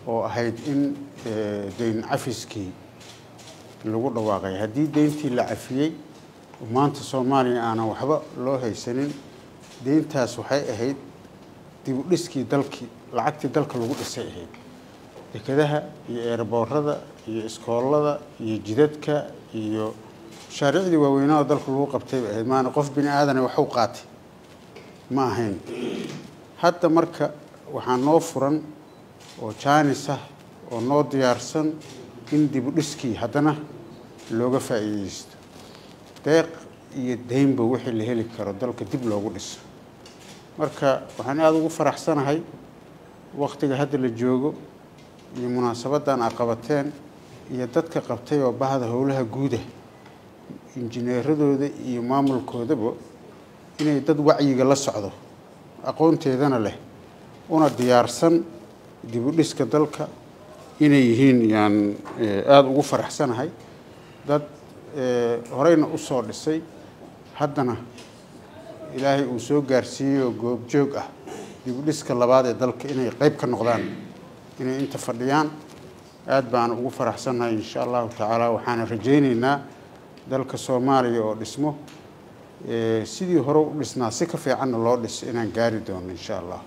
oo ahayd in deyn cafiskii lagu dhawaaqay haddii deyntii la cafiyey maanta soomaaliya aanan waxba loo haysanin deyntaas waxay ahayd dib u dhiskii dalkii lacagtii dalka lagu dhisay ahayd dekedaha iyo eerboorada iyo iskoolada iyo jidadka iyo mashaariicdii waaweynaa oo dalka lagu qabtay bay ahayd maana qof bini aadana waxu qaatay ma ahayn hadda marka waxaa noo furan oo jaanis ah oo noo diyaarsan in dib u dhiskii haddana looga faa'iideysto deeq iyo deynba wixii la heli karo dalka dib loogu dhiso marka waxaan aada ugu faraxsanahay waktiga hadda la joogo iyo munaasabaddan a qabateen iyo dadka qabtay oo bahda howlaha guuda injineeradooda iyo maamulkoodaba inay dad wacyiga la socdo aqoonteedana leh una diyaarsan dib u dhiska dalka inay yihiin yaan aada ugu faraxsanahay dad horeyna u soo dhisay haddana ilaahay uu soo gaarsiiyey oo goobjoog ah dib u dhiska labaad ee dalka inay qeyb ka noqdaan inay inta fadhiyaan aada baan ugu faraxsannahay insha allahu tacaala waxaana rajayneynaa dalka soomaaliya oo dhismo sidii hore u dhisnaa si ka fiicanna loo dhiso inaan gaari doono insha allah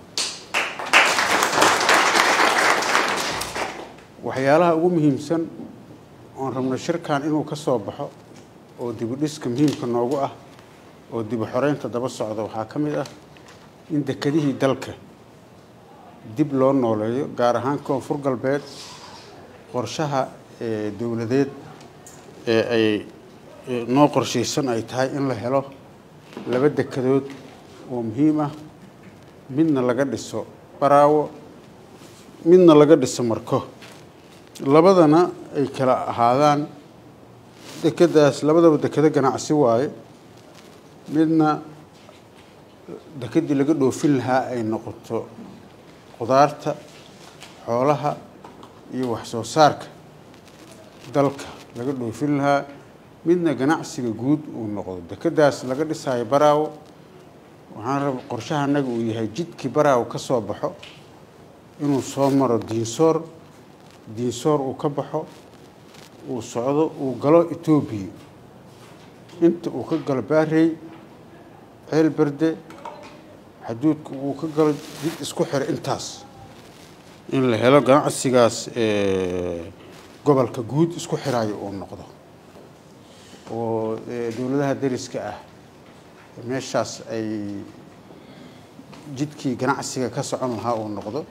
waxyaalaha ugu muhiimsan oon rabno shirkan inuu ka soo baxo oo dib u dhiska muhiimka noogu ah oo dib u xoreynta daba socda waxaa ka mid ah in dekedihii dalka dib loo nooleeyo gaar ahaan koonfur galbeed qorshaha dowladeed ee ay noo qorshaysan ay tahay in la helo laba dekedood oo muhiim ah midna laga dhiso baraawo midna laga dhiso marko labadana ay kala ahaadaan dekedaas labadaba dekedo ganacsi waaye midna dekedii laga dhoofin lahaa ay noqoto qudaarta xoolaha iyo wax soo saarka dalka laga dhoofin lahaa midna ganacsiga guud uu noqdo dekedaas laga dhisaayo baraawo waxaan raba qorshaha annaga uu yahay jidkii baraawo ka soo baxo inuu soo maro diinsoor diinsoor uu ka baxo uu socdo uu galo etoobiya inta uu ka galo baarey ceel berde xaduudka uu ka galo jid isku xira intaas in la helo ganacsigaas gobolka guud isku xiraayo uu noqdo oo dowladaha dariska ah meeshaas ay jidkii ganacsiga ka socon lahaa uu noqdo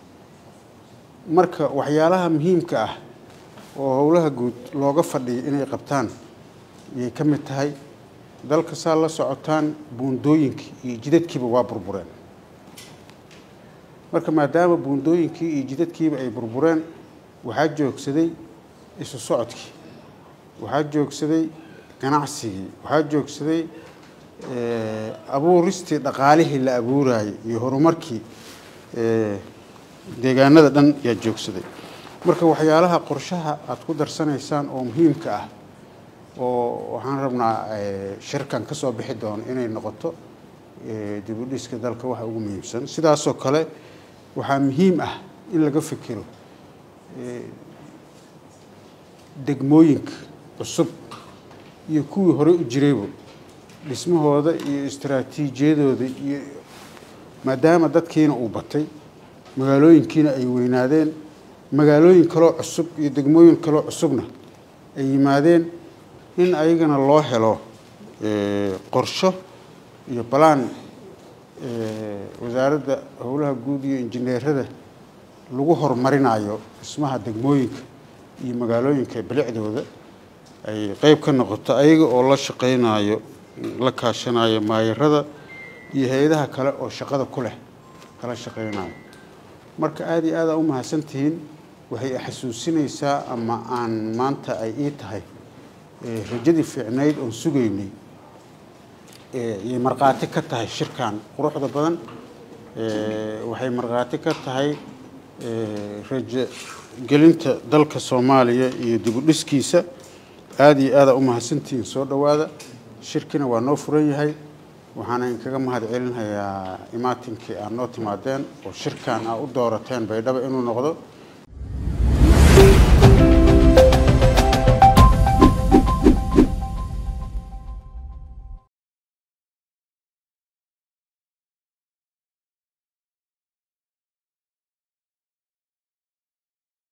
marka waxyaalaha muhiimka ah oo howlaha guud looga fadhiyo inay qabtaan ayay ka mid tahay dalka saa la socotaan buundooyinkii iyo jidadkiiba waa burbureen marka maadaama buundooyinkii iyo jidadkiiba ay burbureen waxaa joogsaday isu socodkii waxaa joogsaday ganacsigii waxaa joogsaday abuuristii dhaqaalihii la abuurayay iyo horumarkii deegaanada dhan yaa joogsaday marka waxyaalaha qorshaha aada ku darsanaysaan oo muhiimka ah oo waxaan rabnaa shirkan ka soo bixi doono inay noqoto dib u dhiska dalka waxa ugu muhiimsan sidaasoo kale waxaa muhiim ah in laga fikiro degmooyinka cusub iyo kuwii horey u jirayba dhismahooda iyo istaraatiijiyadooda iyo maadaama dadkiina uu batay magaalooyinkiina ay weynaadeen magaalooyin kaloo cusub iyo degmooyin kaloo cusubna ay yimaadeen in ayagana loo helo qorsho iyo balaan wasaaradda howlaha guud iyo injineerada lagu horumarinayo dhismaha degmooyinka iyo magaalooyinka bilicdooda ay qeyb ka noqoto ayaga oo la shaqeynayo la kaashanayo maayarada iyo hay-adaha kale oo shaqada ku leh kala shaqeynayo marka aada iyo aada u mahadsantihiin waxay xasuusinaysaa ama aan maanta ay ii tahay rajadii fiicnayd oon sugaynay yay markhaati ka tahay shirkan quruxda badan waxay markhaati ka tahay rajo gelinta dalka soomaaliya iyo dib u dhiskiisa aada iyo aada u mahadsantihiin soo dhowaada shirkina waa noo furan yahay waxaana inkaga mahad celinhayaa imaatinkii aad noo timaadeen oo shirkan aa u doorateen baydhaba inuu noqdo